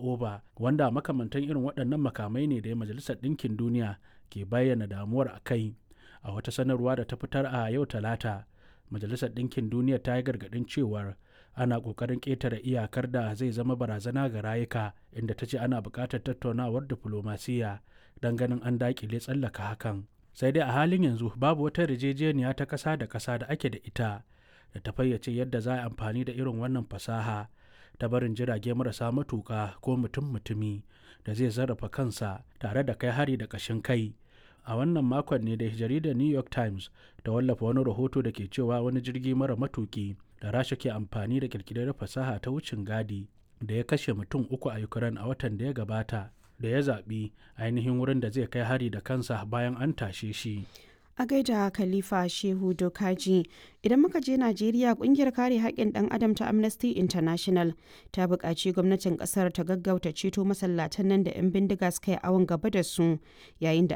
oba wanda makamantan irin waɗannan makamai ne da majalisar ɗinkin duniya ke bayyana damuwar a kai a wata sanarwa da ta fitar a yau talata majalisar ɗinkin duniya ta yi gargaɗin cewar ana ƙoƙarin ƙetare iyakar da zai zama barazana ga rayuka inda ta ce ana buƙatar tattaunawar diflomasiyya don ganin an daƙile tsallaka hakan sai dai a halin yanzu babu wata yarjejeniya ta ƙasa da ƙasa da ake da ita da ta fayyace yadda za a amfani da irin wannan fasaha ta barin jirage marasa matuƙa ko mutum-mutumi da zai sarrafa kansa tare da kai hari da ƙashin kai a wannan makon ne da jaridar new york times ta wallafa wani rahoto da ke cewa wani jirgi mara matuki da rasha ke amfani da kirkirar fasaha ta wucin gadi da ya kashe mutum uku a ukraine a watan da ya gabata da ya zaɓi ainihin wurin da zai kai hari da kansa bayan an tashe shi a gaida khalifa shehu dokaji idan muka je najeriya kungiyar kare haƙƙin ɗan adam ta amnesty international ta buƙaci gwamnatin ƙasar ta gaggauta ceto masallatan nan da 'yan bindiga suka yi awon gaba da su yayin da